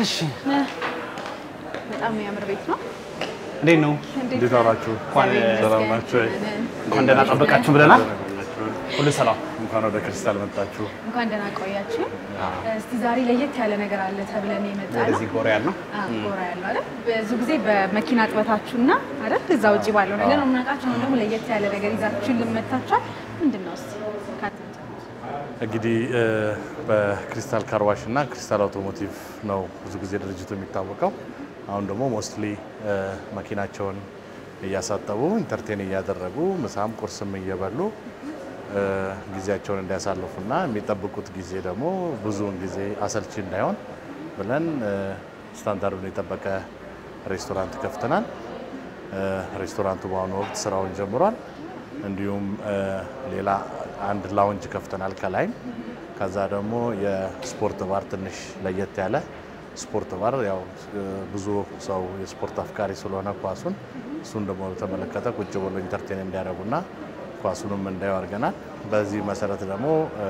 እሺ በጣም የሚያምር ቤት ነው። እንዴት ነው? እንዴት ዋላችሁ? እንኳን ሰላም ናችሁ? እንኳን ደህና ጠበቃችሁ ብለናል። ሁሉ ሰላም። እንኳን ወደ ክሪስታል መጣችሁ። እንኳን ደህና ቆያችሁ። እስቲ ዛሬ ለየት ያለ ነገር አለ ተብለን የመጣ ነው። ወደዚህ ጎራ ያልነው ጎራ ያለው አይደል? ብዙ ጊዜ በመኪና ጥበታችሁና አይደል እዛ ውጭ ባለው ነገር ነው የምናውቃችሁ። አሁን ደግሞ ለየት ያለ ነገር ይዛችሁ ልመታችኋል። ምንድን ነው እስቲ ካንተ እንግዲህ እ፣ በክሪስታል ካርዋሽ እና ክሪስታል አውቶሞቲቭ ነው ብዙ ጊዜ ድርጅቱ የሚታወቀው። አሁን ደግሞ ሞስትሊ መኪናቸውን እያሳጠቡ ኢንተርቴን እያደረጉ ምሳም ቁርስም እየበሉ እ፣ ጊዜያቸውን እንዲያሳልፉና የሚጠብቁት ጊዜ ደግሞ ብዙውን ጊዜ አሰልቺ እንዳይሆን ብለን እ፣ ስታንዳርዱን የጠበቀ ሬስቶራንት ከፍተናል። እ፣ ሬስቶራንቱ በአሁኑ ወቅት ስራውን ጀምሯል። እንዲሁም እ፣ ሌላ አንድ ላውንጅ ከፍተናል ከላይም። ከዛ ደግሞ የስፖርት ባር ትንሽ ለየት ያለ ስፖርት ባር ያው እ፣ ብዙ ሰው የስፖርት አፍቃሪ ስለሆነ ኳሱን እሱን ደግሞ በተመለከተ ቁጭ ብሎ ኢንተርቴን እንዲያደርጉና ኳሱንም እንዳየው አድርገናል። በዚህ መሰረት ደግሞ እ፣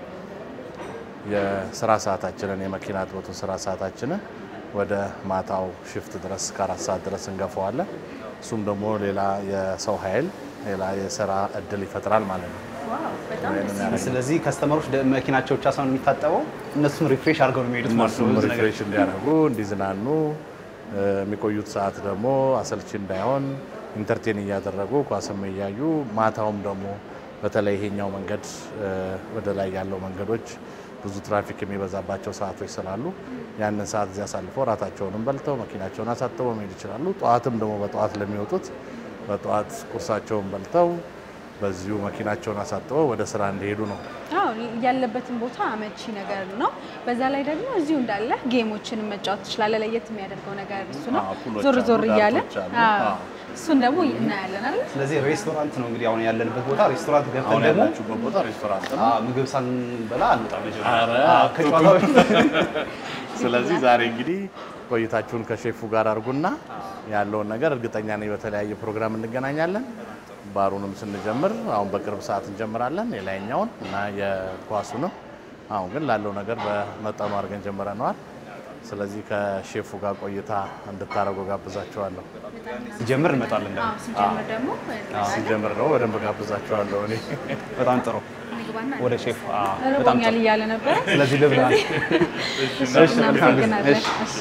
የስራ ሰዓታችንን የመኪና ጥበቱን ስራ ሰዓታችንን ወደ ማታው ሽፍት ድረስ ከአራት ሰዓት ድረስ እንገፈዋለን። እሱም ደግሞ ሌላ የሰው ኃይል ሌላ የስራ እድል ይፈጥራል ማለት ነው። ዋው በጣም ደስ ይላል። ስለዚህ ከስተመሮች ደ- መኪናቸው ብቻ ሳይሆን የሚታጠበው እነሱን ሪፍሬሽ አድርገው ነው የሚሄዱት ማለት ነው። እነሱም ብዙ ነገር ሪፍሬሽ እንዲያደርጉ እንዲዝናኑ፣ እ፣ የሚቆዩት ሰዓት ደግሞ አሰልቺ እንዳይሆን ኢንተርቴን እያደረጉ ኳስም እያዩ ማታውም ደግሞ በተለይ ይሄኛው መንገድ እ፣ ወደ ላይ ያለው መንገዶች ብዙ ትራፊክ የሚበዛባቸው ሰዓቶች ስላሉ ያንን ሰዓት እዚያ አሳልፈው ራታቸውንም በልተው መኪናቸውን አሳጥበው መሄድ ይችላሉ። ጠዋትም ደግሞ በጠዋት ለሚወጡት በጠዋት ቁርሳቸውን በልተው በዚሁ መኪናቸውን አሳጥበው ወደ ስራ እንዲሄዱ ነው። አዎ ያለበትን ቦታ አመቺ ነገር ነው። በዛ ላይ ደግሞ እዚሁ እንዳለ ጌሞችን መጫወት ትችላለህ። ለየት የሚያደርገው ነገር እሱ ነው። አዎ፣ ፑሎች ዞር አሉ፣ ዞር እያለ ዳርቶች አሉ። አዎ፣ አዎ። እሱን ደግሞ እናያለን አይደል? ስለዚህ ሬስቶራንት ነው እንግዲህ አሁን ያለንበት ቦታ ሬስቶራንት ገብተን አሁን ደግሞ ያላችሁበት ቦታ ሬስቶራንት ነው። አዎ፣ ምግብ ሳንበላ አንወጣም። መጀመሪያ ኧረ አዎ፣ ከጨዋታ በፊት ስለዚህ ዛሬ እንግዲህ ቆይታችሁን ከሼፉ ጋር አድርጉና ያለውን ነገር እርግጠኛ ነኝ በተለያየ ፕሮግራም እንገናኛለን። ባሩንም ስንጀምር አሁን በቅርብ ሰዓት እንጀምራለን የላይኛውን እና የኳሱንም። አሁን ግን ላለው ነገር በመጠኑ አድርገን ጀምረነዋል። ስለዚህ ከሼፉ ጋር ቆይታ እንድታደርጉ ጋብዛችኋለሁ። ሲጀምር እንመጣለን ደግሞ። አዎ ሲጀምር ደግሞ ሲጀምር ደግሞ በደንብ ጋብዛችኋለሁ እኔ በጣም ጥሩ። ምግባና ወደ ሼፍ አዎ፣ በጣም ርቦኛል ጥሩ። እያለ ነበረ። ስለዚህ ልብላ። እናመሰግናለን። እሺ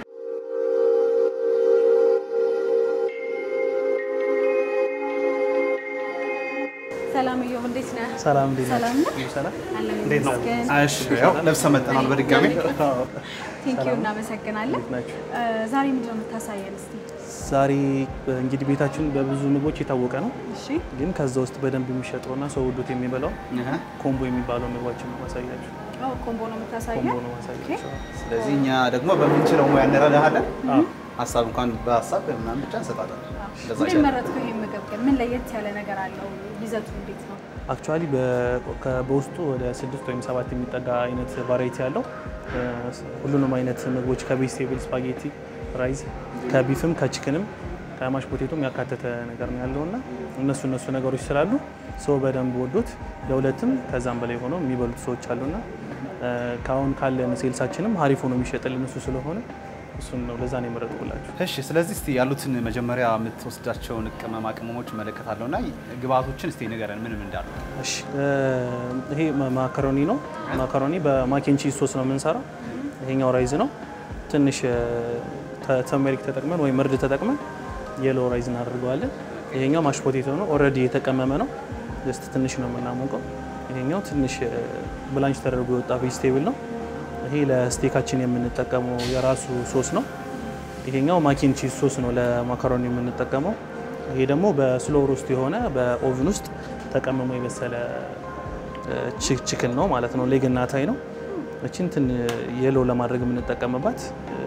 ሰላም እዮብ፣ እንዴት ነህ? ሰላም እንዴት ሰላም ነህ? ናችሁ? ሰላም አለን እንዴት ነው? ይመስገን። እሺ፣ ያው ለብሰን መጥተናል በድጋሚ። ቴንኪዩ እናመሰግናለን። ናችሁ? እ፣ ዛሬ ምንድን ነው የምታሳየን እስቲ? ዛሬ እንግዲህ ቤታችን በብዙ ምግቦች የታወቀ ነው። እሺ ግን ከዛ ውስጥ በደንብ የሚሸጠውና ሰው ወዶት የሚበላው እህ። ኮምቦ የሚባለው ምግባችን ነው ማሳያችሁ። አዎ፣ ኮምቦ ነው የምታሳየን? ኮምቦ ነው ማሳያችሁ። ስለዚህ እኛ ደግሞ በምንችለው ሙያ እንረዳሃለን። አዎ። ሀሳብ እንኳን በሀሳብ ምናምን ብቻ እንሰጣለን። እንደዛ እንዴት ይሻላል። መረጥከው ይሄን ምግብ ግን? ምን ለየት ያለ ነገር አለው? ይዘቱ እንዴት ነው? አክቹዋሊ በውስጡ ወደ ስድስት ወይም ሰባት የሚጠጋ አይነት ቫራይቲ ያለው እ፣ ሁሉንም አይነት ምግቦች ከቬጅቴብል፣ ስፓጌቲ፣ ራይዝ ከቢፍም ከቺክንም ከማሽ ፖቴቶም ያካተተ ነገር ነው ያለው እና እነሱ እነሱ ነገሮች ስላሉ ሰው በደንብ ወዶት ለሁለትም ከዛም በላይ ሆነው የሚበሉት ሰዎች አሉና እ፣ ከአሁን ካለን ሴልሳችንም ሀሪፍ ሆኖ የሚሸጥልን እሱ ስለሆነ እሱን ነው ለዛ ነው የመረጥኩላችሁ። እሺ ስለዚህ እስቲ ያሉትን መጀመሪያ የምትወስዳቸውን ቅመማ ቅመሞች እመለከታለሁ እና ግብአቶችን እስቲ ንገረን ምንም እንዳሉ። እሺ እ፣ ይሄ ማ- ማካሮኒ ነው። ማካሮኒ በማኬን ቺዝ ሶስ ነው የምንሰራው። ይሄኛው ራይዝ ነው። ትንሽ ተመሪክ ተጠቅመን ወይም እርድ ተጠቅመን የሎ ራይዝ እናደርገዋለን። ይሄኛው ማሽ ፖቴቶ ነው። ኦልሬዲ የተቀመመ ነው። ጀስት ትንሽ ነው የምናሞቀው። ይሄኛው ትንሽ ብላንች ተደርጎ የወጣ ቬጅቴብል ነው። ይሄ ለስቴካችን የምንጠቀመው የራሱ ሶስ ነው። ይሄኛው ማኪን ቺዝ ሶስ ነው ለማካሮኒ የምንጠቀመው። ይሄ ደግሞ በስሎ ሮስት የሆነ በኦቭን ውስጥ ተቀምሞ የበሰለ ቺ- ቺክን ነው ማለት ነው። ሌግና ታይ ነው። እችን ትን የሎ ለማድረግ የምንጠቀምባት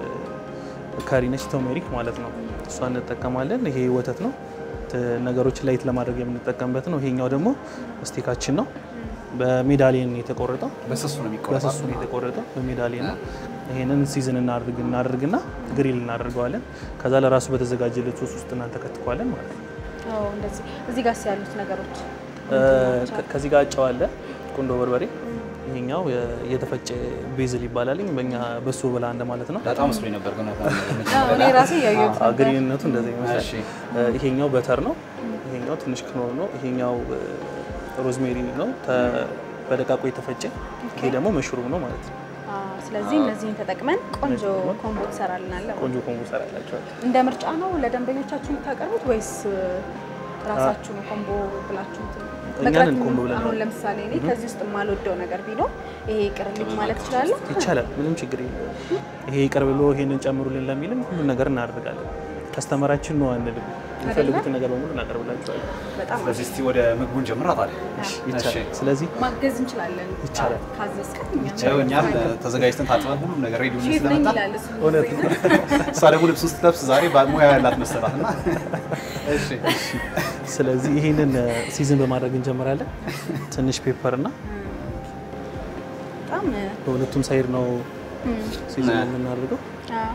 ካሪ ነች፣ ቶሜሪክ ማለት ነው። እሷ እንጠቀማለን። ይሄ ወተት ነው። ት- ነገሮችን ላይት ለማድረግ የምንጠቀምበት ነው። ይሄኛው ደግሞ ስቴካችን ነው። በሜዳሊየን የተቆረጠው በስሱ ነው የሚቆረጠው። በስሱ ነው የተቆረጠው በሜዳሊየን ነው። ይሄንን ሲዝን እናድርግ እናደርግና ግሪል እናደርገዋለን። ከዛ ለራሱ በተዘጋጀለት ሶስ ውስጥ እናንተከትከዋለን ማለት ነው። አዎ፣ እንደዚህ እዚህ ጋር ያሉት ነገሮች እ፣ ከ- ከዚህ ጋር ጨው አለ፣ ቁንዶ በርበሬ። ይሄኛው የ- የተፈጨ ቤዝል ይባላል። በእኛ በሶ ብላ እንደማለት ነው። በጣም መስሎኝ ነበር ግን አዎ፣ እኔ ራሴ እያየሁት አ- ነበር። ግንኙነቱ እንደዚህ ይመስላል። እሺ። እ፣ ይሄኛው በተር ነው። ይሄኛው ትንሽ ክኖር ነው። ይሄኛው እ፣ ሮዝሜሪ ነው ተ- በደቃቁ የተፈጨ። ይሄ ደግሞ መሽሩም ነው ማለት ነው። አዎ፣ ስለዚህ እነዚህን ተጠቅመን ቆንጆ ኮምቦ ትሰራልናለን። ቆንጆ ኮምቦ ሰራላቸዋል። እንደ ምርጫ ነው ለደንበኞቻችሁ የምታቀርቡት ወይስ ራሳችሁ ነው ኮምቦ ብላችሁ እንትን- እኛ መቅረት ነን ኮምቦ ብለን አሁን ለምሳሌ እኔ ከዚህ ውስጥ የማልወደው ነገር ቢኖር ይሄ ይቅርልኝ ማለት እችላለሁ? ይቻላል። ምንም ችግር የለም። ይሄ ይቅር ብሎ ይሄንን ጨምሩልን ለሚልም ሁሉን ነገር እናደርጋለን። ከስተመራችን ነው አንልም። የሚፈልጉትን ነገር በሙሉ እናቀርብላቸዋለን። በጣም ስለዚህ እስቲ ወደ ምግቡን ጀምራ ታዲያ ይቻላል። ስለዚህ ማገዝ እንችላለን። ይቻላል። ካዘዝከን ይኸው እኛም ተዘጋጅተን ታጥበን ሁሉም ነገር ሬዲ ሆነ ሼፍ ነኝ ስለመጣ ይላል እሱ። እውነት ነው። እሷ ደግሞ ልብስ ውስጥ ለብስ ዛሬ ሙያ ያላት መሰላት እና እሺ ስለዚህ ይሄንን ሲዝን በማድረግ እንጀምራለን። ትንሽ ፔፐር እና በጣም በሁለቱም ሳይድ ነው ሲዝን የምናደርገው። አዎ፣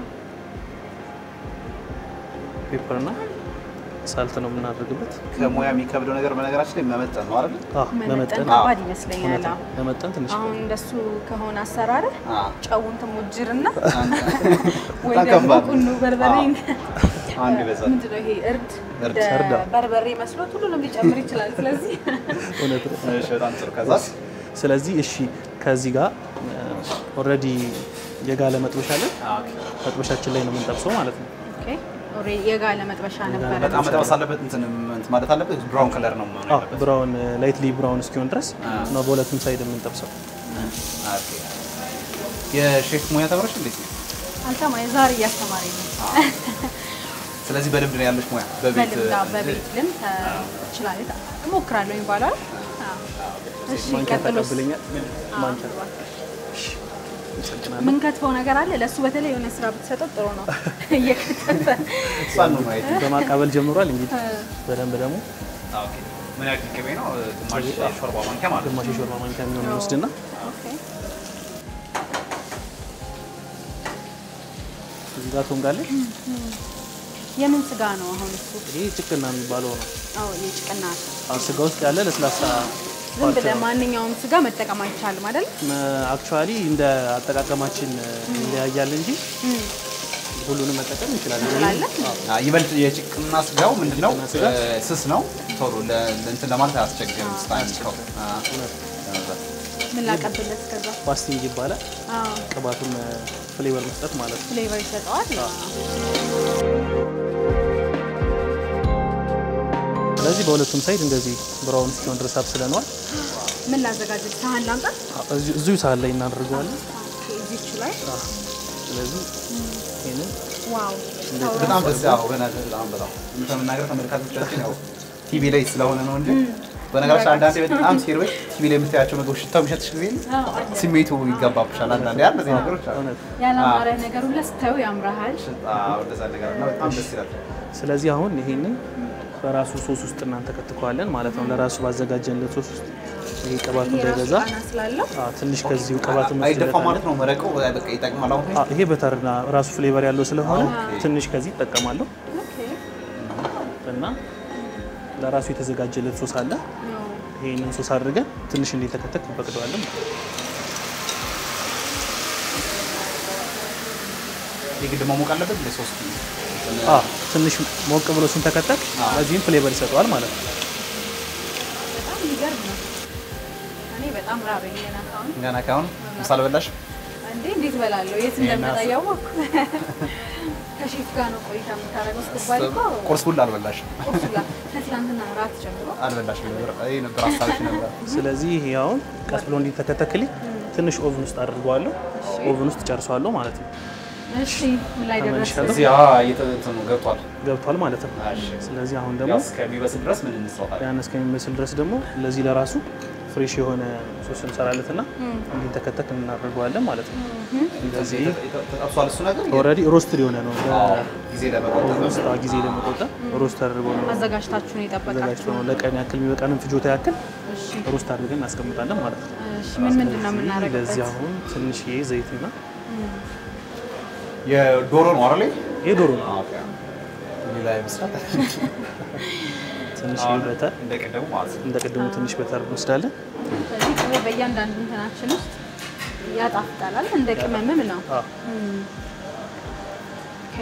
ፔፐር እና ሳልት ነው የምናደርግበት። ከሙያ የሚከብደው ነገር በነገራችን ላይ መመጠን ነው አይደል? አዎ፣ መመጠን መመጠን ከባድ ይመስለኛል። እውነት ነው። አዎ። መመጠን ትንሽ አሁን እንደሱ ከሆነ አሰራርህ አዎ። ጨውን ትሞጅርና ወይ በጣም ደግሞ ከባድ ነው። ቁኑ በርበሬ አንድ ይበዛል። ምንድን ነው ይሄ እርድ እርድ፣ እንደ እርድ፣ አዎ። በርበሬ መስሎት ሁሉንም ሊጨምር ይችላል። ስለዚህ እውነት ነው። እሺ በጣም ጥሩ። ከዛስ ስለዚህ እሺ ከዚህ ጋር ኦልሬዲ የጋለ መጥበሻ አለን። መጥበሻችን ላይ ነው የምንጠብሰው ማለት ነው። ኦኬ፣ ኦልሬዲ የጋለ መጥበሻ ነበረ። በጣም መጠበስ አለበት እንትን እንትን ማለት አለበት። ብራውን ከለር ነው መሆን አዎ ያለበት። ብራውን ላይትሊ ብራውን እስኪሆን ድረስ አዎ። ነው በሁለቱም ሳይድ የምንጠብሰው። ኦኬ። የሼፍ ሙያ ተምረሽ እንዴት ነው? አልተማ የዛሬ እያስተማረኝ ነው። ስለዚህ በልምድ ነው ያለሽ ሙያ በቤት በልምድ አዎ፣ በቤት ልምድ እችላለሁ፣ እሞክራለሁ የሚባለው አይደል? አዎ። እሺ፣ ማንኪያ ቀጥሎስ? ተቀብለኛል። አዎ፣ ማንኪያ እባክህ። አመሰግናለሁ። ምን ከትፈው ነገር አለ ለእሱ በተለይ የሆነ ስራ ብትሰጠው ጥሩ ነው። እየከተፈ እሷን ነው ማየት። በማቃበል ጀምሯል። እንግዲህ በደንብ ደግሞ ኦኬ። ምን ያክል ቅቤ ነው? ግማሽ ሾርባ ማንኪያ ማለት ነው። ግማሽ የሾርባ ማንኪያ የሚሆን ወስድና ኦኬ። እዚህ ጋር ትወንጋለች። የምን ስጋ ነው አሁን እሱ? ይሄ ጭቅና የሚባለው ነው። አዎ የጭቅና አሁን ስጋ ውስጥ ያለ ለስላሳ ዝም ብለህ ማንኛውም ስጋ መጠቀም አይቻልም አይደል? አክቹዋሊ እንደ አጠቃቀማችን ይለያያል እንጂ ሁሉንም መጠቀም እንችላለን። እንችላለን? አዎ። አዎ፣ ይበልጥ የጭቅና ስጋው ምንድነው? ጭቅና ስጋ? እ፣ ስስ ነው። ቶሎ ለ- እንትን ለማለት አያስቸግርም። ስታይልስከው ምን ላቀብለት ከዛ? ፋስቲንግ ይባላል። አዎ ቅባቱን ፍሌቨር መስጠት ማለት ነው። ፍሌቨር ይሰጠዋል። ስለዚህ በሁለቱም ሳይድ እንደዚህ ብራውን እስኪሆን ድረስ አብስለነዋል። ምን ላዘጋጅል? ሳህን ላምጣ? እዚሁ እዚሁ ሳህን ላይ እናደርገዋለን። ኦኬ፣ እዚች ላይ ስለዚህ ይህንን ዋው በጣም ደስ ያው በእናትህ በጣም በጣም እንደምናገር ተመልካቾቻችን ያው ቲቪ ላይ ስለሆነ ነው እንጂ በነገራችን አንዳንዴ በጣም ሲርበሽ ቲቪ ላይ የምታያቸው ምግቦች ሽታው የሚሸትሽ ጊዜ ስሜቱ ይገባብሻል። አንዳንዴ ያ እንደዚህ ነገሮች አሉ። እውነት ያላማረ ነገር ሁላ ስታዩ ያምራሃል። አዎ፣ እንደዛ ነገር እና በጣም ደስ ይላል። ስለዚህ አሁን ይሄንን በራሱ ሶስ ውስጥ እናንተ ከትከዋለን ማለት ነው። ለራሱ ባዘጋጀንለት ሶስ ውስጥ ይሄ ቅባቱ ይሄ ራሱ እንዳይበዛ ቃና ስላለው አዎ፣ ትንሽ ከዚሁ ቅባት አይደፋ ማለት ነው መረቀው በቃ ይጠቅማል። አሁን አዎ፣ ይሄ በተርና ራሱ ፍሌቨር ያለው ስለሆነ ትንሽ ከዚህ ይጠቀማለሁ ኦኬ። እና ለራሱ የተዘጋጀለት ሶስ አለ። ያው ይሄንን ሶስ አድርገን ትንሽ እንዲተከተክ እንፈቅደዋለን። የግድ መሞቅ አለበት ለሶስት አዎ፣ ትንሽ ሞቅ ብሎ ሲንተከተክ ለዚህም ፍሌቨር ይሰጠዋል ማለት ነው። በጣም የሚገርም ነው። እኔ በጣም ራበኝ ገና ካሁን። ገና ካሁን ምሳ አልበላሽም? እንዴ እንዴት እበላለሁ? የት እንደምመጣ እያወቅሁ ከሼፍ ጋር ነው ቆይታ የምታደርገው ስትባል እኮ ቁርስ ሁላ አልበላሽም? ቁርስ ሁላ ከትላንትና ራት ጀምሮ አልበላሽም ነበር። ይሄ ነበር ሀሳብሽ ነበር። ስለዚህ ይሄ አሁን ቀስ ብሎ እንዲተከተክልኝ ትንሽ ኦቭን ውስጥ አድርገዋለሁ። ኦቭን ውስጥ ጨርሰዋለሁ ማለት ነው። እሺ ምን ላይ ደረሰ? ተመልሻለሁ። እዚህ እየተንትኑ ገብቷል። ገብቷል ማለት ነው። እሺ። ስለዚህ አሁን ደግሞ ያው እስከሚበስል ድረስ ምን እንስራታለን? ያን እስከሚመስል ድረስ ደግሞ ለዚህ ለራሱ ፍሬሽ የሆነ ሶስ እንሰራለትና እንዲተከተክ እናደርገዋለን ማለት ነው። እንደዚህ ተጠብሷል እሱ ነገር ኦልሬዲ ሮስትድ የሆነ ነው። አዎ፣ ጊዜ ለመቆጠብ በኦቭን ውስጥ ጊዜ ለመቆጠብ ሮስት አድርገው ነው አዘጋጅታችሁ ነው ተዘጋጅቶ የጠበቃችሁ? ነው ለቀን ያክል የሚበቃንን ፍጆታ ያክል እሺ ሮስት አድርገን እናስቀምጣለን ማለት ነው። እሺ ምን ምንድን ነው የምናደርግበት? ለዚህ አሁን ትንሽዬ ዘይትና የዶሮ ነው አይደል? ይሄ ዶሮ ነው። ኦኬ። ሌላ ይመስላል። ትንሽዬ በተር እንደቀደሙ ማለት ነው። እንደ ቅድሙ ትንሽ በተር እንወስዳለን። ስለዚህ ይሄ በእያንዳንዱ እንትናችን ውስጥ ያጣፍጣላል። እንደ ቅመምም ነው። አዎ። ኦኬ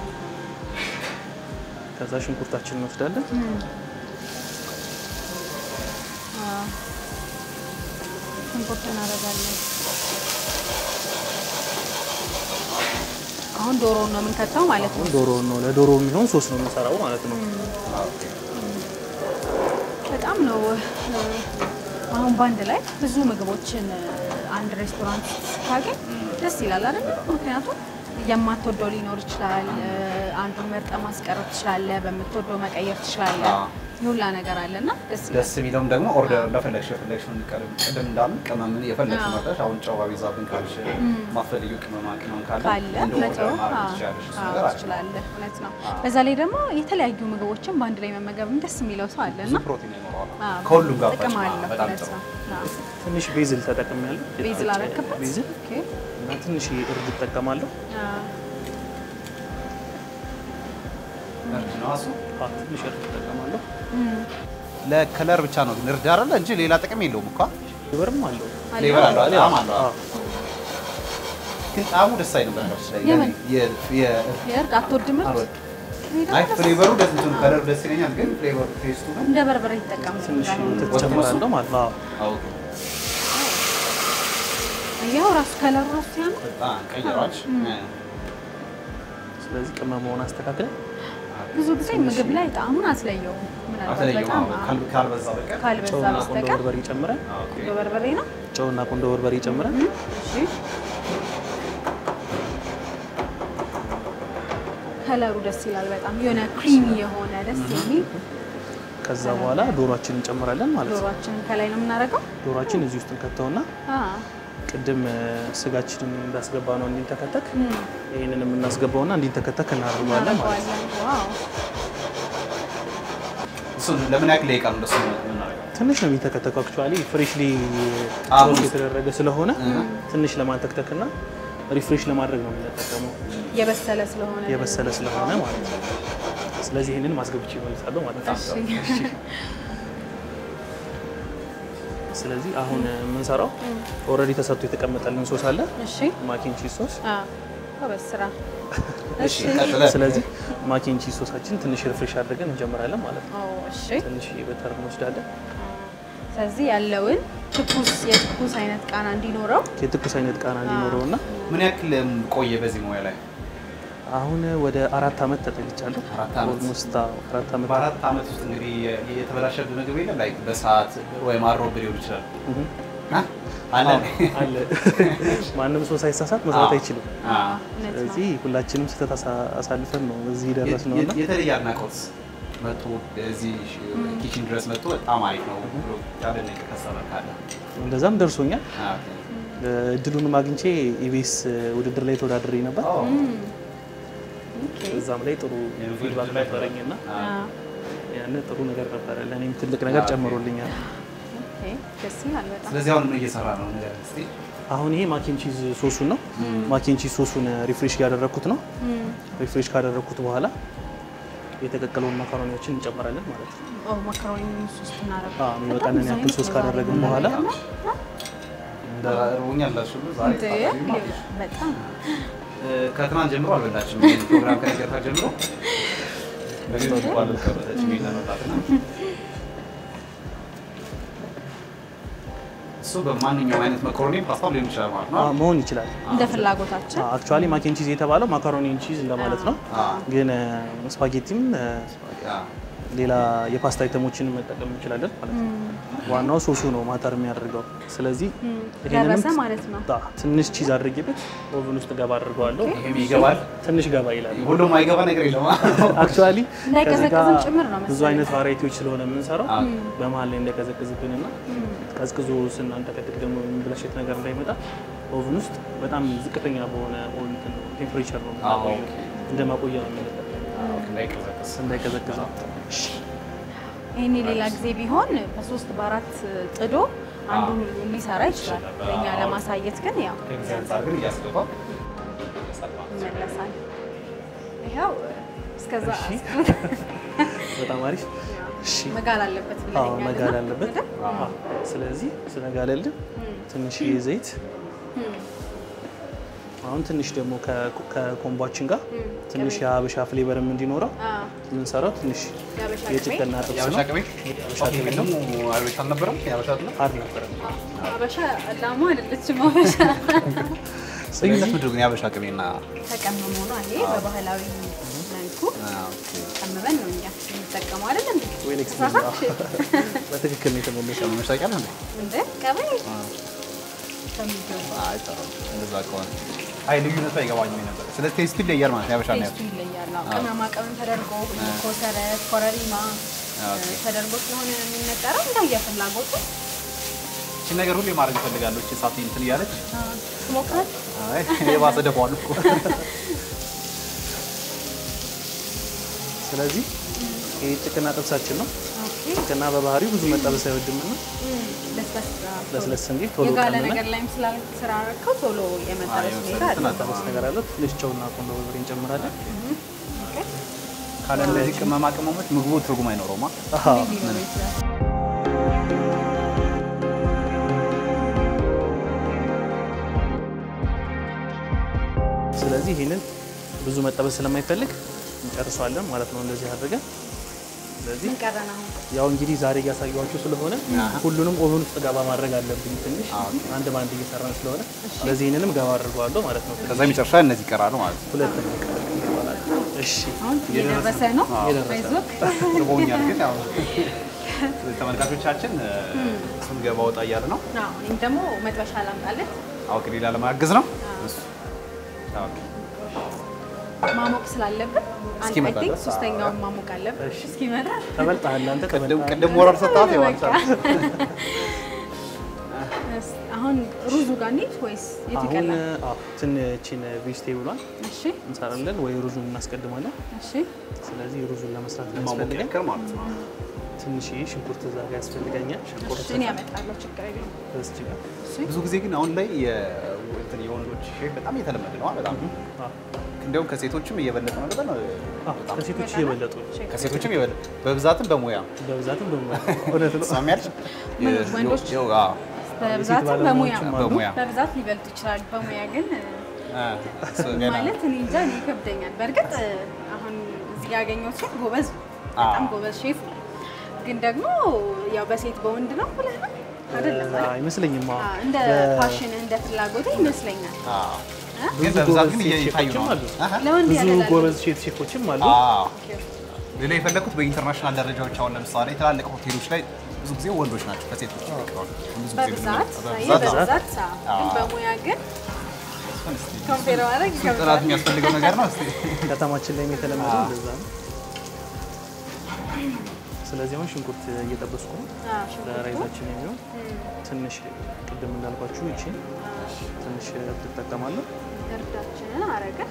ከዛ ሽንኩርታችንን እንወስዳለን። አዎ። ሽንኩርት እናደርጋለን። አሁን ዶሮውን ነው የምንከተው ማለት ነው። ዶሮ ነው ለዶሮ የሚሆን ሶስ ነው የምንሰራው ማለት ነው። በጣም ነው እ፣ አሁን በአንድ ላይ ብዙ ምግቦችን እ፣ አንድ ሬስቶራንት ስታገኝ ደስ ይላል አይደል? ምክንያቱም የማትወደው ሊኖር ይችላል። እ፣ አንዱን መርጠ ማስቀረት ትችላለህ፣ በምትወደው መቀየር ትችላለህ። አዎ። የሁላ ነገር አለና ደስ ይላል። ደስ የሚለውም ደግሞ ኦርደር እንደፈለግሽ የፈለግሽውን ቅድም ቅድም እንዳልን ቅመምን የፈለግሽው አዎ። መርጠሽ አሁን ጨው ቢዛብን ካልሽ ማትፈልጊው ቅመማ ቅመም ካለ ካለ እንደ እውነት ኦርደር ነው። ማድረግ አዎ፣ ትችያለሽ። እሱ አዎ፣ ነገር አለ። ትችላለህ። እውነት ነው። በዛ ላይ ደግሞ የተለያዩ ምግቦችን በአንድ ላይ መመገብም ደስ የሚለው ሰው አለ ብዙ እና ፕሮቲን ይኖረዋል። አዎ፣ ከሁሉም ጋር ጥቅም ፈጭማ አለው። በጣም እውነት ጥሩ። ነው። አዎ። ትንሽ ቤዝል ተጠቅሜያለሁ። ቤዝል የተፈጨ አረክበት? ቤዝል ኦኬ። እና ትንሽ እርድ እጠቀማለሁ። አዎ። እርድ ነው እሱ። አዎ፣ ትንሽ እርድ እጠቀማለሁ። ለከለር ብቻ ነው ግን እርድ አይደለ እንጂ ሌላ ጥቅም የለውም እኮ ፍሌቨርም አለው። ፍሌቨር አለው ጣዕም አለው አዎ። ግን ጣዕሙ ደስ አይልም በነገራችን ላይ የምን? የ- የ- የእርድ አትወድም? እርድ? አልወድም። እኔ ደግሞ አይ ደስ ፍሌቨሩ ደስ እንትኑ ከለሩ ደስ ይለኛል ግን ፍሌቨሩ ቴስቱ ግን እንደ በርበሬ ይጠቀሙ ትንሽ እንዳልሆነ። ወተት ጨምራለሁ ማለት ነው። አዎ። አውቅ ያው ራሱ ከለሩ ራሱ ሲያምር በጣም ቀይሯች ስለዚህ ቅመመውን አስተካክለን ብዙ ጊዜ ምግብ ላይ ጣዕሙን አትለየውም። ምናልባት አተለየው በጣም ካል- ካልበዛ በቀር ካልበዛ ጨውና ቆንዶ በስተቀር በርበሬ ጨምረን ኦኬ። በበርበሬ ነው። ጨውና ቆንዶ በርበሬ ጨምረን እሺ ከለሩ ደስ ይላል በጣም የሆነ ክሪሚ የሆነ ደስ የሚል ከዛ በኋላ ዶሯችንን እንጨምራለን ማለት ነው። ዶሯችንን ከላይ ነው የምናደርገው። ዶሯችን እዚህ ውስጥ እንከተውና አ ቅድም እ፣ ስጋችንን እንዳስገባ ነው እንዲንተከተክ ይህንን የምናስገባውና እንዲንተከተክ እናደርገዋለን ማለት ነው። እናደርገዋለን። ዋው እሱን ለምን ያክል ደቂቃ ነው እንደሱ የምናደርገው? ትንሽ ነው የሚንተከተከው። አክቹዋሊ ፍሬሽሊ አዎ። ሮስት የተደረገ ስለሆነ ትንሽ ለማንተክተክና ሪፍሬሽ ለማድረግ ነው የምንጠቀመው የበሰለ ስለሆነ የበሰለ ስለሆነ ማለት ነው። ስለዚህ ይህንን ማስገብቼ ይመልሳለሁ ማለት ነው። እሺ ስለዚህ አሁን የምንሰራው ኦልሬዲ ተሰርቶ የተቀመጠልን ሶስ አለ እሺ ማኪን ቺዝ ሶስ። አ ጎበዝ ስራ። እሺ ቀጥለ ስለዚህ ማኪን ቺዝ ሶሳችን ትንሽ ሪፍሬሽ አድርገን እንጀምራለን ማለት ነው። ኦ እሺ ትንሽ በተር እንወስዳለን። ስለዚህ ያለውን ትኩስ የትኩስ አይነት ቃና እንዲኖረው የትኩስ አይነት ቃና እንዲኖረው እና ምን ያክል ቆየ በዚህ ሙያ ላይ? አሁን ወደ አራት ዓመት ተጠግቻለሁ። አራት ዓመት? ኦልሞስት አዎ፣ አራት ዓመት በአራት ዓመት ውስጥ እንግዲህ የ- የተበላሸብህ ምግብ የለም ላይ በሰዓት ወይም አሮብ ሊሆን ይችላል እህ። አ? አለ አለ ማንም ሰው ሳይሳሳት መስራት አይችልም። አ። እውነት ነው። ስለዚህ ሁላችንም ስህተት አሳ- አሳልፈን ነው እዚህ ደረስ ነው እና የ- የተለየ አድናቆት መጥቶ እዚህ ኪችን ድረስ መጥቶ በጣም አሪፍ ነው ብሎ ያደነቀ ከስተመር ካለ እንደዛም ደርሶኛል። አ፣ እድሉንም አግኝቼ ኢቢኤስ ውድድር ላይ ተወዳድሬ ነበር። ኦ፣ ኦኬ እዛም ላይ ጥሩ የውድድር ፊድባክ ላይ ነበረኝ እና አ፣ አ ያን ጥሩ ነገር ነበረ። ለእኔም ትልቅ ነገር ጨምሮልኛል። ኦኬ ደስ ይላል በጣም ስለዚህ አሁን ምን እየሰራ ነው ነገር እስቲ አሁን ይሄ ማኪን ቺዝ ሶሱን ነው። ማኪን ቺዝ ሶሱን ሪፍሬሽ እያደረግኩት ነው። ሪፍሬሽ ካደረግኩት በኋላ የተቀቀለውን ማካሮኒዎችን እንጨምራለን ማለት ነው። ኦ ማካሮኒ ሶስት እናደርጋለን። አዎ፣ የሚበቃንን ያክል ሶስ ካደረግን በኋላ እንደ ርቦኛል እላችሁ ሁሉ ዛሬ እንዴ ታዲያ ማለት ነው። በጣም እ፣ ከትናንት ጀምሮ አልበላችም። ይሄን ፕሮግራም ከነገርታ ጀምሮ በግድ አልቀመጠችም ይሄን ለመብላት እና እሱ በማንኛውም አይነት መኮሮኒ ፓስታ ሊሆን ይችላል ማለት ነው። አዎ፣ መሆን ይችላል። እንደ ፍላጎታችን አክቹዋሊ ማኪን ቺዝ የተባለው ማካሮኒን ቺዝ እንደማለት ነው። አዎ። ግን ስፓጌቲም አ፣ ሌላ የፓስታ አይተሞችን መጠቀም እንችላለን ማለት ነው። ዋናው ሶሱ ነው ማተር የሚያደርገው። ስለዚህ ይሄንንም ደረሰ ማለት ነው። ታ- ትንሽ ቺዝ አድርጌበት ኦቨን ውስጥ ገባ አድርገዋለሁ። ይሄም ይገባል። ትንሽ ገባ ይላል። ሁሉም አይገባ ነገር የለም። አክቹዋሊ እንዳይቀዘቅዝም ጭምር ነው ብዙ መሰለኝ። አይነት ቫራይቲዎች ስለሆነ የምንሰራው አዎ። በመሀል ላይ እንዳይቀዘቅዝብንና ቀዝቅዞ ስናንተከትክ ደግሞ የሚበላሸት ነገር እንዳይመጣ ኦቨን ውስጥ በጣም ዝቅተኛ በሆነ ቴምፕሬቸር ነው አዎ፣ የምናቆየው። ኦኬ። እንደ ማቆያ ነው የምንጠቀመው እንዳይቀዘቅዝ እንዳይቀዘቅዝ ነው። ይህኔ ሌላ ጊዜ ቢሆን በሶስት በአራት ጥዶ አንዱን ሊሰራ ይችላል። ለእኛ ለማሳየት ግን ያው ከጊዜ አንጻር ግን እያስገባ ይመለሳል። ይኸው እስከዛ በጣም አሪፍ። እሺ መጋል አለበት አዎ ብለኸኛል መጋል እና አለበት። አይደል? አዎ። ስለዚህ ስለጋለልን ትንሽ ዘይት አሁን ትንሽ ደግሞ ከ- ከኮምቧችን ጋር ትንሽ የሀበሻ ፍሌቨርም እንዲኖረው አዎ፣ የምንሰራው ትንሽ የሀበሻ ቅቤ የጭቅና ጥብስ የአበሻ ነው። ቅቤ የሀበሻ ኦኬ፣ ቅቤ ነው። ቅድሙ አበሻ አልነበረም? የአበሻ አይደለም? አልነበረም። አበሻ ላሟ አይደለችም። አበሻ ልዩነት ምንድን ነው ግን የአበሻ ቅቤና ተቀምሞ ነው ይሄ በባህላዊ መልኩ አ፣ ኦኬ። ቀምመን ነው እኛ የምንጠቀመው አይደል እንዴ? ዌል ኤክስፒሪየንስ ተሳሳትሽ በትክክል ነው የተመለሰው። ቀመመሽ ታውቂያለሽ እንዴ? እንዴ? ቀበሌ ከሚገባ አይ ጥሩ። እንደዛ ከሆነ አይ ልዩነቱ አይገባኝም ነበር። ስለ ቴስቱ ይለያል ማለት ነው የአበሻ እና ቴስቱ ይለያል። አዎ፣ ቅመማ ቅመም ተደርጎ ኮሰረት፣ ኮረሪማ ኦኬ። ተደርጎ ስለሆነ የሚነጠረው እንደየ ፍላጎቱ እቺ ነገር ሁሌ ማድረግ እፈልጋለሁ። እቺ ሳት እንትን እያለች ትሞክራል። አይ የባሰ ደፋዋል እኮ ስለዚህ ይሄ ጭቅና ጥብሳችን ነው። ኦኬ ጭቅና በባህሪው ብዙ መጠበስ አይወድምና እም፣ ለስለስ ለስለስ እንዲል ቶሎ የጋለ ቀምመን ነገር ላይም ስላል ስላረከው ቶሎ የመጠበስ አዎ፣ ሁኔታ አለ። መጠበስ ነገር አለው። ትንሽ ጨውና ቆንጆ በርበሬ እንጨምራለን። ኦኬ ካለ እነዚህ ቅመማ ቅመሞች ምግቡ ትርጉም አይኖረውማ። አሃ እንዴት ሊኖረው ይችላል? ስለዚህ ይህንን ብዙ መጠበስ ስለማይፈልግ እንጨርሰዋለን ማለት ነው። እንደዚህ አድርገን ስለዚህ ምን ቀረን አሁን? ያው እንግዲህ ዛሬ እያሳየኋችሁ ስለሆነ ሁሉንም ኦቨን ውስጥ ገባ ማድረግ አለብኝ። ትንሽ አንድ በአንድ እየሰራን ስለሆነ ስለዚህ ይህንንም ገባ አድርገዋለሁ ማለት ነው። ከዛ የመጨረሻ እነዚህ ይቀራሉ ማለት ነው። ሁለት ይባላል። እሺ አሁን እየደረሰ ነው። እየደረሰ ነው። አይዞህ። ርቦኛል ግን ያው ተመልካቾቻችን እሱን ገባ ወጣ እያለ ነው። አዎ፣ እኔም ደግሞ መጥበሻ ላምጣለት። አውቅ ሌላ ለማገዝ ነው። እሱ ኦኬ። ማሞቅ ስላለብን አንድ እስኪመጣ አይ ቲንክ ድረስ፣ ሶስተኛውን ማሞቅ አለብን። እሺ። እስኪመጣ ተበልጠሃል አንተ ቅድም ተበልጠሃል። ቅድም ሞራል ሰጣት ይዋልሳል። እስ- አሁን ሩዙ ጋር እንሂድ ወይስ የቱ አሁን ይቀላል? አዎ ትንችን ቬጅቴብሏን እሺ እንሰራለን ወይ ሩዙን እናስቀድማለን። እሺ ስለዚህ ሩዙን ለመስራት ማሞቅ ያስፈልገን ያክል ማለት ነው። ትንሽ ሽንኩርት እዛ ጋር ያስፈልገኛል። ሽንኩርት እኔ ያመጣለሁ፣ ችግር የለውም። እዚህ ጋር እሺ ብዙ ጊዜ ግን አሁን ላይ የ- እንትን የወንዶች ሼፍ በጣም እየተለመደ ነው። በጣም አዎ፣ እንዲያውም ከሴቶችም እየበለጠ ነው። በጣም አዎ፣ ከሴቶች እየበለጡ ነው። ከሴቶችም እየበለጠ በብዛትም በሙያ በብዛትም በሙያ እውነት ነው። ሰሚያለች ምን ወንዶች? በብዛትም ባለሙያዎችም በሙያ አሉ። በሙያ በብዛት ሊበልጡ ይችላሉ። በሙያ ግን ገና ማለት እኔ እንጃ እኔ ይከብደኛል። በእርግጥ አሁን እዚህ ጋር ያገኘሁት ሼፍ ጎበዝ ነው፣ በጣም አዎ። ጎበዝ ሼፍ ነው። ግን ደግሞ ያው በሴት በወንድ ነው ብለህ ነው አይደለም አዎ፣ አይደል? አይመስለኝም። አዎ። አዎ፣ እንደ በ- ፋሽን እንደ ፍላጎት ይመስለኛል። አዎ። ብዙ ግን በብዛት ግን ጎበዝ ሴት እየታዩ ነው። ሼፎችም አሉ። አሃ። ለወንድ ብዙ ያደላል። ጎበዝ ሼፍ ሼፎችም አሉ። አዎ። ሌላ የፈለግኩት በኢንተርናሽናል ደረጃዎች አሁን ለምሳሌ ትላልቅ ሆቴሎች ላይ ብዙ ጊዜ ወንዶች ናቸው ከሴቶች ይልቅ አሁን ብዙ ጊዜ በብዛት በብዛት አዎ። በብዛት አዎ። ግን በሙያ ግን ኮምፔር ማድረግ ጥናት ይከብዳል። የሚያስፈልገው ነገር ነው። እስኪ ከተማችን ላይም የተለመደው አዎ። እንደዛ ነው። ስለዚህ አሁን ሽንኩርት እየጠበስኩ ነው አዎ፣ ሽንኩርቱ ለራይዛችን የሚሆን ትንሽ ቅድም እንዳልኳችሁ እቺ ትንሽ ትጠቀማለሁ። እርዳችንን አረገን።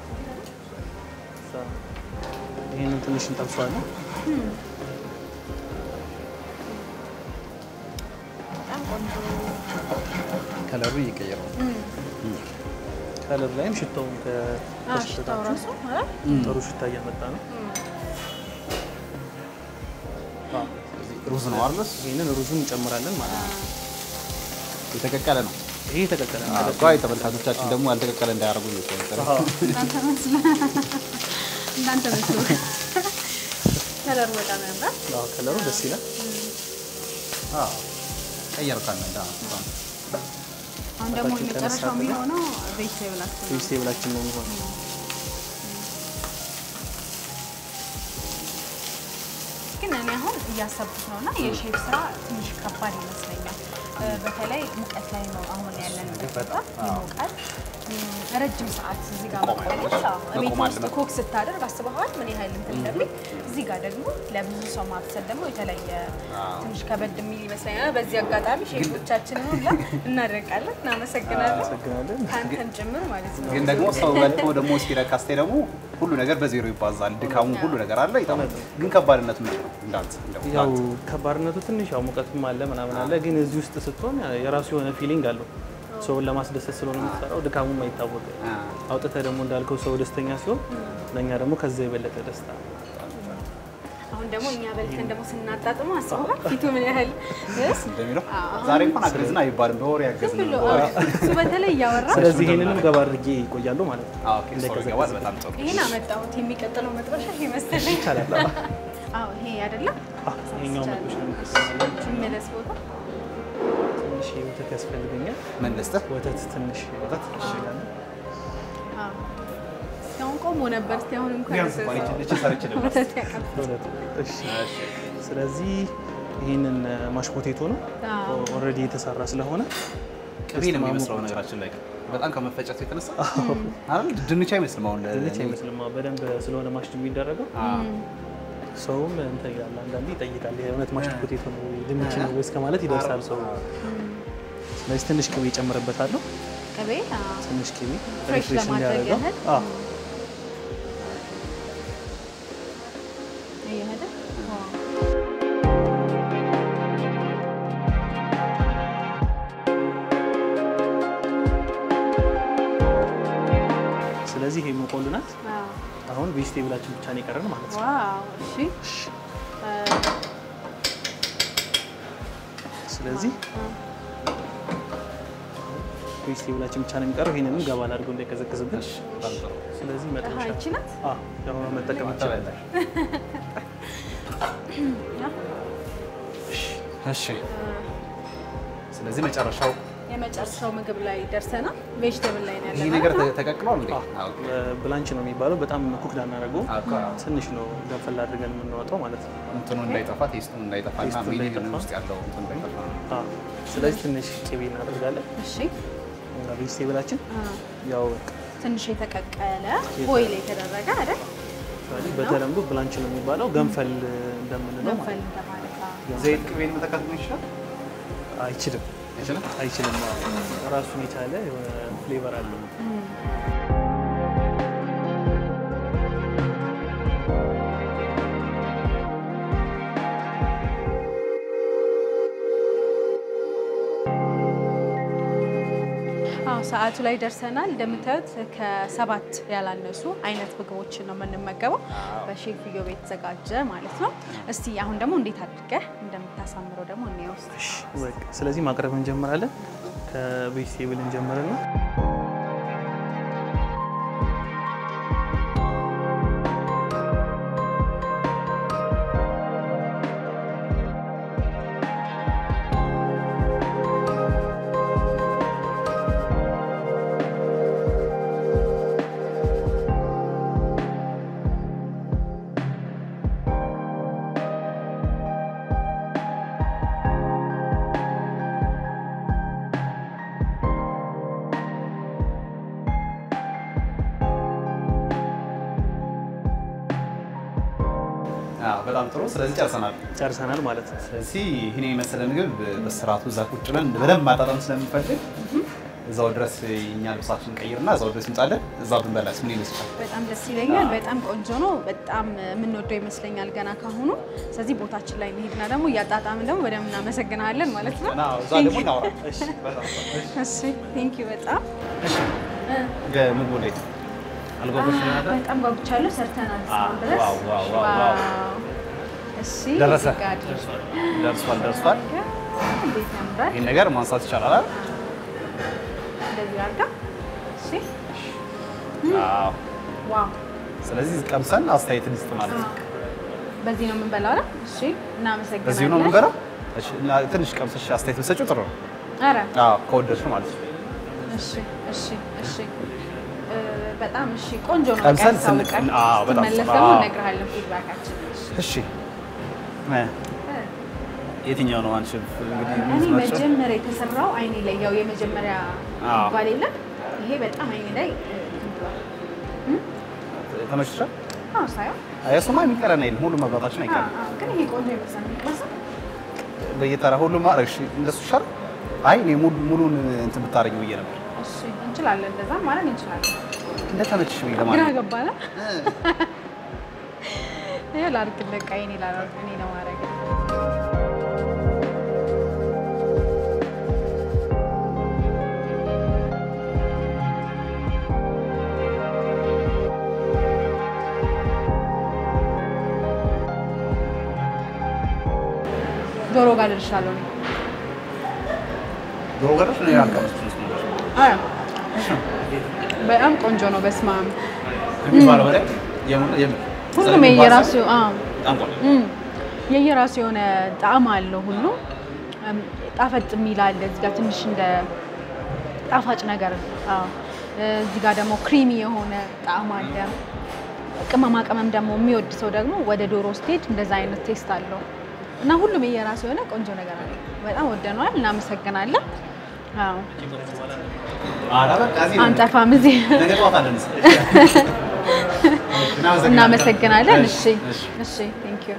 ይህንን ትንሽ እንጠብሰዋለን። በጣም ቆንጆ ከለሩ እየቀየረ ነው። ከለር ላይም ሽታውን አዎ፣ ሽታው ከሽታችሁ ራሱ አይደል? ጥሩ ሽታ እያመጣ ነው። አዎ። ሩዝ ነው አይደል? ይህንን ሩዙን እንጨምራለን ማለት ነው። የተቀቀለ ነው። ይሄ የተቀቀለ ነው። አዎ፣ ቆይ ተመልካቾቻችን ደግሞ ያልተቀቀለ እንዳያደርጉ ነው የተቀቀለ። አዎ። እናንተ መስሎ እናንተ መስሎ ከለሩ በጣም ያምራል። አዎ፣ ከለሩ ደስ ይላል። አዎ፣ ቀየርካል እንዳ አሁን ደግሞ አባታችን የመጨረሻው ተነሳ የሚሆነው ቬጅቴብላችን ነው። ቬጅቴብላችን ነው የሚሆነው። ግን እኔ አሁን እያሰብኩት ነው እና የሼፍ ስራ ትንሽ ከባድ ይመስለኛል። እ፣ በተለይ ሙቀት ላይ ነው አሁን ያለንበት ቦታ ይሞቃል። እም፣ ረጅም ሰዓት እዚህ ጋር መቆየት አዎ፣ ቤት መቆም ውስጥ አለበት። ኮክ ስታደርግ አስበዋል ምን ያህል እንትን እንደሚል። እዚህ ጋር ደግሞ ለብዙ ሰው ማብሰል ደግሞ የተለየ ትንሽ ከበድ የሚል ይመስለኛል። በዚህ አጋጣሚ ሼፎቻችንን ሁላ እናደርቃለን፣ እናመሰግናለን። አመሰግናለን። ከአንተም ጭምር ማለት ነው። ግን ደግሞ ሰው በልቶ ደግሞ እስኪረካ ስታይ ደግሞ ሁሉ ነገር በዜሮ ይባዛል። ድካሙ ሁሉ ነገር አለ ይጠማል። ግን ከባድነት ምንድን ነው? እንዳንተ እንደው ያው እንዳንተ። ከባድነቱ ትንሽ ያው ሙቀትም አለ ምናምን አለ፣ ግን እዚህ ውስጥ ስትሆን የራሱ የሆነ ፊሊንግ አለው። ሰውን ለማስደሰት ስለሆነ የምትሰራው ድካሙም አይታወቅም። አ፣ አውጥተህ ደግሞ እንዳልከው ሰው ደስተኛ ሲሆን ለእኛ ደግሞ ከዛ የበለጠ ደስታ ነው። አሁን ደግሞ እኛ በልተን ደግሞ ስናጣጥሙ አስበሃል ፊቱ ምን ያህል ስ እንደሚለው አዎ። ዛሬ እንኳን አግዝና አይባልም በወሬ ያገዝን ብሎ ነው። በወሬ እሱ በተለይ እያወራ ስለዚህ ይህንንም ገባ አድርጌ ይቆያሉ ማለት ነው። አዎ፣ ኦኬ፣ ሰው ይገባል። በጣም ጥሩ። ይሄን አመጣሁት የሚቀጥለው መጥበሻ ይሄ መሰለኝ። ይቻላል። አዎ ይሄ አይደለም አዎ፣ ይሄኛው መጥበሻ ነው የሚጠቀመው። የሚመለስ ቦታ ትንሽ ወተት ያስፈልገኛል። ምን ልስጥህ? ወተት ትንሽ ወተት ይሻላል። አዎ። እስካሁን ቆሞ ነበር። እስኪ አሁን እንኳን ቢያንስ እንኳን ይችን- ይችን ሰርቼ ልብላ። ወተት ያቀብ ወተት እሺ። ስለዚህ ይህንን ማሽ ፖቴቶ ነው አዎ። ኦልሬዲ የተሰራ ስለሆነ ቅቤ ነው የሚመስለው ነገራችን ላይ በጣም ከመፈጨቱ የተነሳ አይደል? ድንች አይመስልም። አሁን ለ- ድንች አይመስልም። በደንብ ስለሆነ ማሽ የሚደረገው አዎ። ሰውም እንትን ይላል። አንዳንዴ ይጠይቃል የእውነት ማሽ ፖቴቶ ነው ወይ ድንች ነው ወይ እስከ ማለት ይደርሳል ሰው። ስለዚህ ትንሽ ቅቤ ጨምርበታለሁ። ቅቤ አዎ። ትንሽ ቅቤ ፍሬሽ ሪፍሬሽ ለማድረግ እንዲያደርገው። ያህል አዎ እየሄደ ዋው። ስለዚህ ይሄ ሙቆልናት አዎ። አሁን ቬጅቴብላችን ብቻ ነው የቀረን ማለት ነው። ዋው እሺ እ፣ ስለዚህ ቬጅቴብላችን ብቻ ነው የሚቀረው። ይሄንንም ገባ አድርገው እንዳይቀዘቅዝብን። በጣም ጥሩ። ስለዚህ አሃ መጥበሻ ይቺ ናት አዎ ያው መጠቀም ይቻላል። ተበላሽ። ያ። እሺ። ስለዚህ መጨረሻው የመጨረሻው ምግብ ላይ ደርሰናል። ቬጅቴብል ላይ ነው ይህ ያለነው። ነገር ተ- ተቀቅሏል እንዴ? አዎ። ብላንች ነው የሚባለው። በጣም ኩክድ አናደርገውም። አዎ፣ አዎ። ትንሽ ነው ገንፈል አድርገን የምናወጣው ማለት ነው። እንትኑ እንዳይጠፋ ቴስቱን እንዳይጠፋ እና ቴስቱ ሚኒ እንዳይጠፋ። ውስጥ ያለው እንትን እንዳይጠፋ አዎ። ስለዚህ ትንሽ ቅቤ እናደርጋለን እሺ እና ቬጅቴብላችን አ፣ ያው በቃ ትንሽ የተቀቀለ ቦይል የተደረገ አይደል? ስለዚህ በተለምዶ ብላንች ነው የሚባለው ገንፈል እንደምንለው ማለት ገንፈል እንደማለት አዎ። ዘይት ቅቤን መተካት ነው ይችላል ነው። አይችልም አይችልም? አይችልም። አዎ። ራሱን የቻለ የሆነ ፍሌቨር አለው። አዎ ሰዓቱ ላይ ደርሰናል። እንደምታዩት ከሰባት ያላነሱ አይነት ምግቦችን ነው የምንመገበው በሼፍ ኢዮብ የተዘጋጀ ማለት ነው። እስቲ አሁን ደግሞ እንዴት አድርገህ እንደምታሳምረው ደግሞ እንየው እስቲ። በቃ ስለዚህ ማቅረብ እንጀምራለን። ከቬጅቴብል እንጀምርና አዎ፣ በጣም ጥሩ። ስለዚህ ጨርሰናል። ጨርሰናል ማለት ነው። ስለዚህ ይህን የመሰለ ምግብ በስርዓቱ እዛ ቁጭ ብለን በደንብ ማጣጣም ስለምንፈልግ እዛው ድረስ እኛ ልብሳችን ቀይርና እዛው ድረስ እንጻለን። እዛ ብንበላስ ምን ይመስላል? በጣም ደስ ይለኛል። በጣም ቆንጆ ነው። በጣም የምንወደው ይመስለኛል ገና ካሁኑ። ስለዚህ ቦታችን ላይ እንሂድና ደግሞ እያጣጣምን ደግሞ በደንብ እናመሰግናለን ማለት ነው። እና እዛ ደግሞ እናውራ። እሺ፣ በጣም ጥሩ። እሺ። እሺ ቴንክ ዩ በጣም ምግቡ እንዴት ነው? አልጓጓሽም ነበር? በጣም ጓጉቻለሁ። ሰርተናል እስካሁን ድረስ። ዋው፣ ዋው፣ ዋው፣ ዋው። ዋው። እሺ ደረሰ። እዚህ ጋር አድርግ። ደርሷል፣ ደርሷል። እንዴት ያምራል። ይህን ነገር ማንሳት ይቻላል አይደል? እንደዚህ አድርጋ። እሺ አዎ። ዋው። ስለዚህ ቀምሰን አስተያየት እንስጥ ማለት ነው። በዚህ ነው የምንበላው አይደል? እሺ እናመሰግናለን። በዚሁ ነው የምንበላው። እሺ፣ እና ትንሽ ቀምሰሽ አስተያየት ብትሰጪው ጥሩ ነው። ኧረ አዎ፣ ከወደድሽው ማለት ነው። እሺ እሺ እሺ እ፣ በጣም እሺ ቆንጆ ነው። ቀምሰን በቃ ስን- ያስታውቃል። አዎ፣ በጣም ስትመለስ ጥሩ። ደግሞ አዎ። እነግርሃለን ፊድባካችን። እሺ እ፣ የትኛው ነው አንቺ እንግዲህ እኔ የምትመርጪው? መጀመሪያ የተሰራው አይኔ ላይ ያው የመጀመሪያ አዎ። ይባል የለም ይሄ በጣም አይኔ ላይ እ፣ እንትን ብሏል። ተመችቶሻል? አዎ ሳይሆን አይ እሱማ የሚቀረን አይደለም። ሁሉም መብራታችን አዎ፣ አይቀርም። አዎ፣ ግን ይሄ ቆንጆ ይመስላል። የሚመስል በየተራ ሁሉም ማድረግ እሺ፣ እንደሱ ይሻላል። አይ እኔ ሙሉ ሙሉን እንትን ብታረጊው ብዬ ነበር። እሺ እንችላለን፣ እንደዛ ማድረግ እንችላለን። እንደተመችሽ ብዬ ግራ ለማለት ገባና ይሄ ላድርግልህ፣ በቃ የእኔ ላድርግ እኔ ለማድረግ ዶሮ ጋር ልልሻለሁ እኔ። ዶሮ ገረሽ ነው ያልቀመስኩት ነው አረ በጣም ቆንጆ ነው። በስመ አብ ከሚባለው በላይ የምር የምር ሁሉም የየራሱ አዎ በጣም ቆንጆ እም፣ የየራሱ የሆነ ጣዕም አለው። ሁሉ እም፣ ጣፈጥ የሚል አለ። እዚህ ጋር ትንሽ እንደ ጣፋጭ ነገር አዎ። እዚህ ጋር ደግሞ ክሪሚ የሆነ ጣዕም አለ። ቅመማ ቅመም ደግሞ የሚወድ ሰው ደግሞ ወደ ዶሮ ስቴጅ እንደዛ አይነት ቴስት አለው እና ሁሉም የየራሱ የሆነ ቆንጆ ነገር አለ። በጣም ወደነዋል። እናመሰግናለን። አዎ ኧረ በቃ እዚህ ነው። አንጠፋም እዚህ ነገ ጠዋት አለን እስኪ። እናመሰግናለን። እሺ እሺ። እሺ ቴንክ ዩ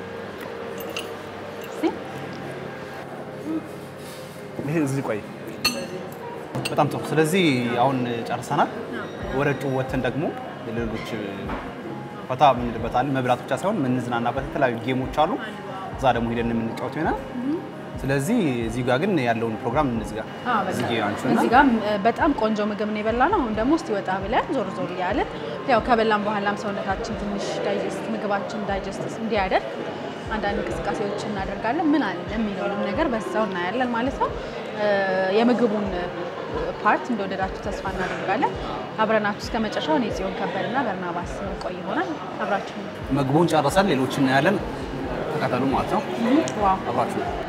ይሄ እዚህ ቆይ። በጣም ጥሩ። ስለዚህ አሁን ጨርሰናል። ወደ ጩ ወተን ደግሞ ሌሎች ፈታ የምንልበታለን። መብላት ብቻ ሳይሆን የምንዝናናበት የተለያዩ ጌሞች አሉ። እዛ ደግሞ ሄደን የምንጫወት ይሆናል። ስለዚህ እዚህ ጋር ግን ያለውን ፕሮግራም እንዝጋ። እዚህ ጋ አንቺና እዚህ ጋር በጣም ቆንጆ ምግብ ነው የበላ ነው። አሁን ደግሞ እስቲ ወጣ ብለን ዞር ዞር እያለን ያው ከበላን በኋላም ሰውነታችን ትንሽ ዳይጀስት ምግባችን ዳይጀስት እንዲያደርግ አንዳንድ እንቅስቃሴዎች እናደርጋለን። ምን አለ የሚለውንም ነገር በዛው እናያለን ማለት ነው። የምግቡን ፓርት እንደወደዳችሁ ተስፋ እናደርጋለን። አብረናችሁ እስከ መጨረሻው እኔ ጽዮን ከበድና በርናባስ ቆይ ይሆናል። አብራችሁ ምግቡን ጨርሰን ሌሎች እናያለን። ተከተሉ ማለት ነው። ዋው አብራችሁ